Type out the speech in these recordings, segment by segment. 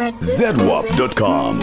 ZWAP.com.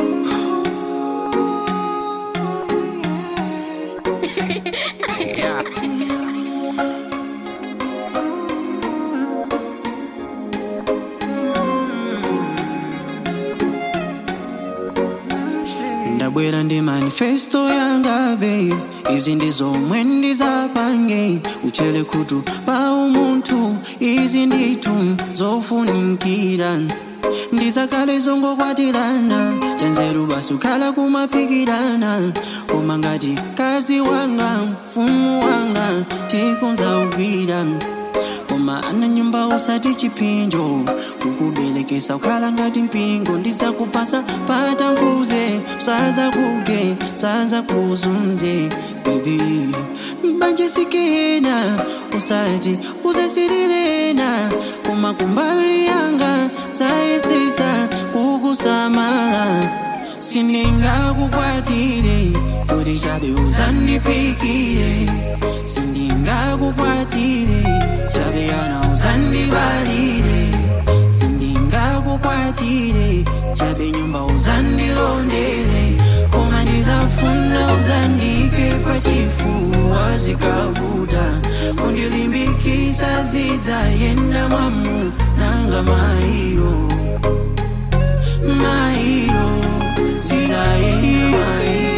ndabwera ndi manifesto yanga babe izi ndi zomwe ndizapange uchele khutu pa umunthu izi ndithu zofunikira ndizakale zongokwatirana chanzeru basi ukhala kumaphikirana koma ngati kazi wanga mfumu wanga tikonzaugwira koma ana nyumba usati chipinjo kukuberekesa ukhala ngati mpingo ndizakupasa patankuze saza kuge saza kuzunze bebi mbanjisikena usati uzesirirena koma kumbali yanga sayesesa kukusamala sindingakukwatire kuti chabe uzandipikire sindingakukwatire chabe yana uzandibalire sindingakukwatire chabe nyumba uzandilondere koma ndizafuna uzandike pachifuwa zikavuta kundilimbikisa zizayenda mwamu nanga mairo mairo zizayenda mairo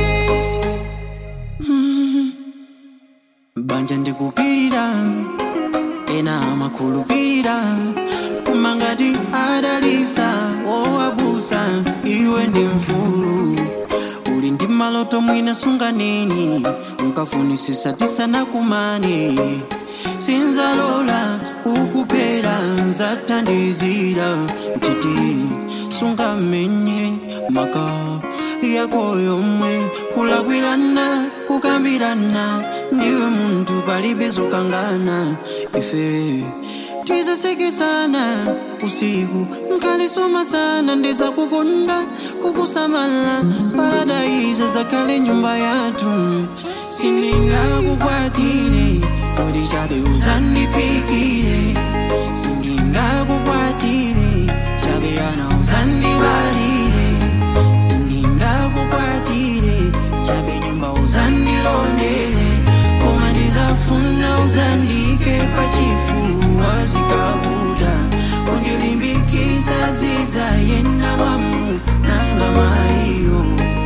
banja ndikupirira ena amakhulupirira koma ngati adalisa wowabusa iwe ndi mfulu uli ndi maloto mwina sunganeni unkafunisisa tisanakumane sinzalola kukuphera nzathandizira mtiti sungamenye maka yako yomwe kulakwirana kukambirana ndiwe munthu palibe zokangana ife tizasekesana usiku nkalisoma sana ndizakukonda kukusamala paradaiza zakhale nyumba yathu sindingakukwatire kodi chabe uzandipikire sindingakukwatire chabe yana uzandibalire sindingakukwatire chabe nyumba uzandilondere koma ndizafuna uzandike pachifuwa zikavuta kundilimbikisa zizayenda mwamu nanga mairo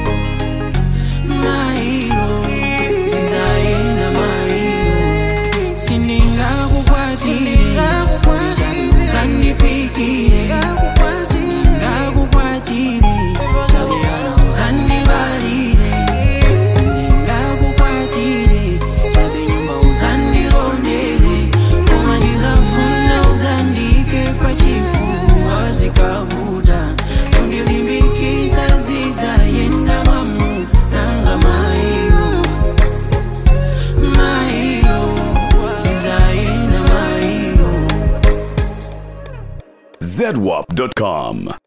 mairo zizayenda mairo sindingakukwatire chabe uzandipikire sindingakukwatire chabe yana uzandibalire sindingakukwatire chabe nyumba uzandilondere koma ndizafuna uzandike pachifuwa zikavuta kundilimbikisa zizayenda mwamu nanga mairo mairo zizayenda mairo ZWAP.com.